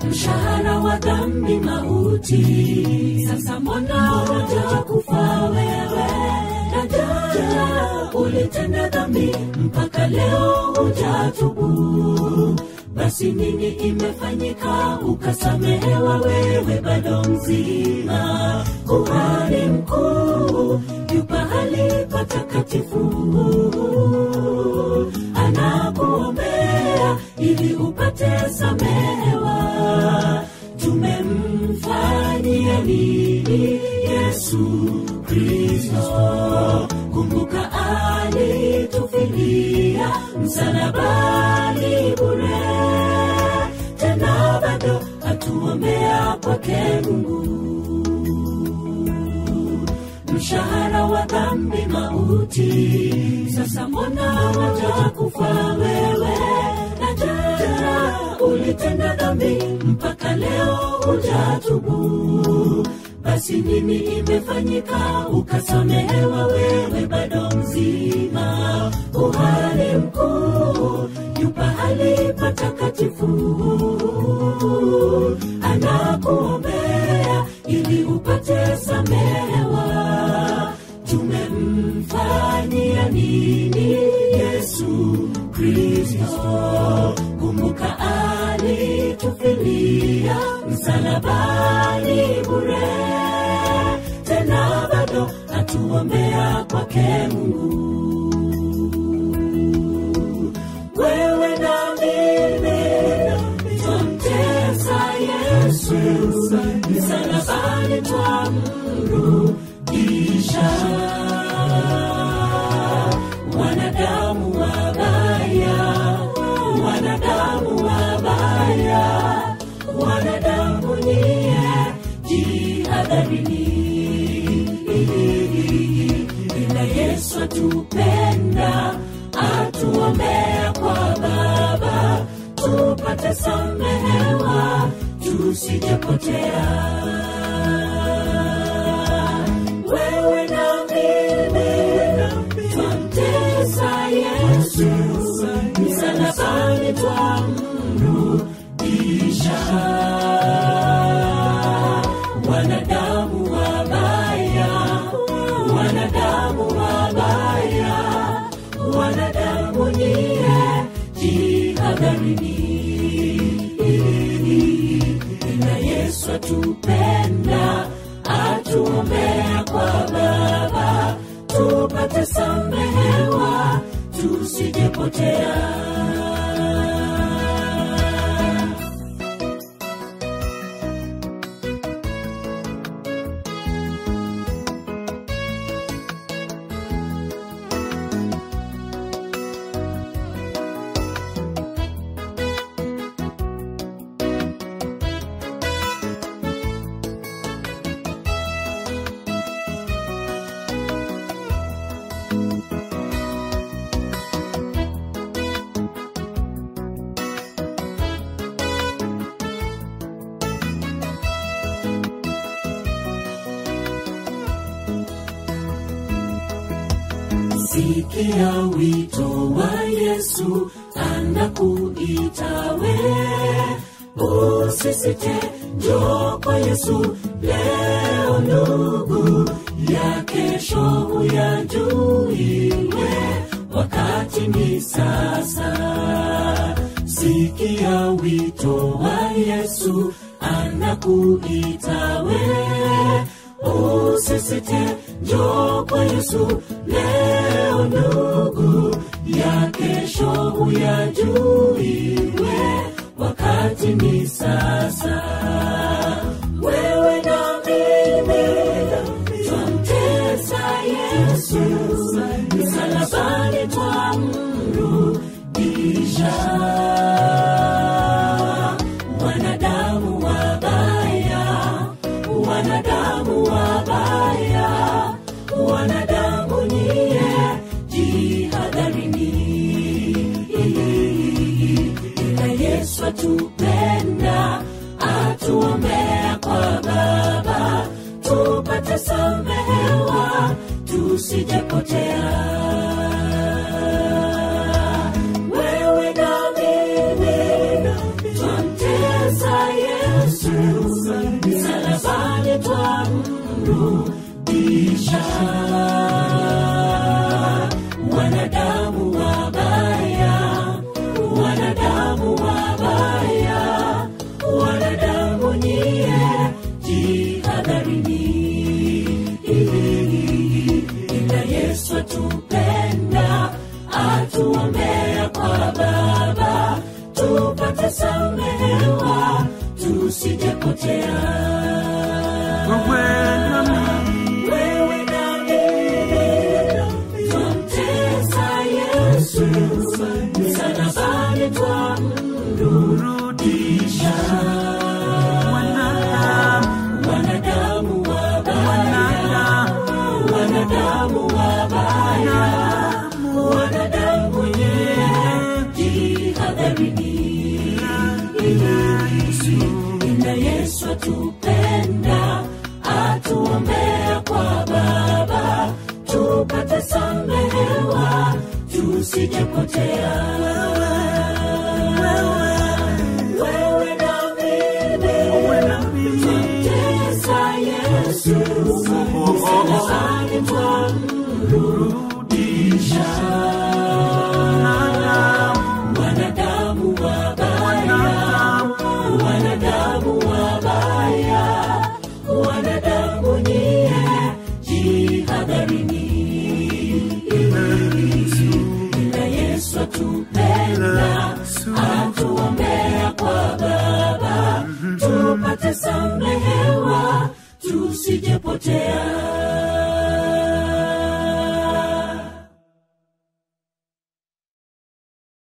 mshahara wa dhambi mauti sasa mbona hujakufa wewe dada ulitenda dhambi mpaka leo hujatubu basi nini imefanyika ukasamehewa wewe bado mzima kuhani mkuu yu pahali patakatifu anakuombea ili upate samehewa tumemfanyia nini yesu kristo kumbuka alitufilia msalabani bure tena bado atuombea kwake mungu mshahara wa dhambi mauti sasa mbona wajakufa wewe najaa ulitenda dhambi mpaka leo hujatubu basi nini imefanyika ukasamehewa wewe bado mzima uhali mkuu yu pahali patakatifu anakuombea ili upate samehewa tumemfanyia nini yesu kristo kumbuka alitufilia msalabani bure tena bado atuombea kwake mungu wewe na mimi twamtesa yesu msalabani twamrudisha wanadamu wabaya wanadamu wabaya wanadamu niye jihadharini ila yesu atupenda atuombea kwa baba tupate samehewa tusijapotea wewe na mimi twamtesa yesu msalabani twamrudisha wanadamu wabaya wanadamu wabaya wanadamu niye jihadharini ila yesu atupenda atuombea kwa baba tupate samehewa tusijepotea sikia wito wa yesu anakuita we usisite njoo kwa yesu leo ndugu ya kesho huyajuiwe wakati ni sasa sikia wito wa yesu anakuita we usisite njoo kwa yesu leo ndugu ya kesho huyajuiwe wakati ni sasa wewe na mimi twamtesa yesu msalabani twamrudisha wanadamu wabaya wanadamu wabaya wanadamu niye jihadharini ila yesu atupenda atuombea kwa baba tupate samehewa tusijepotea wewe na mimi twamtesa yesu wanadamu wabaya wanadamu wabaya wanadamu nyie jihadharini ila yesu atupenda atuombea kwa baba tupate samehewa tusijepotea wewe na mimi twamtesa yesu msalabani twamrudisha wanadamu wabaya wanadamu wabaya wanadamu nye jihadharini ila yesu atupenda atuombea kwa baba tupate samehewa tusijepotea wewe na mimi twamtesa yesu msalabani twamrudisha wanadamu wabaya wanadamu wabaya wanadamu nyie jihadharini ila yesu atupenda atuombea kwa baba tupate samehewa tusijepotea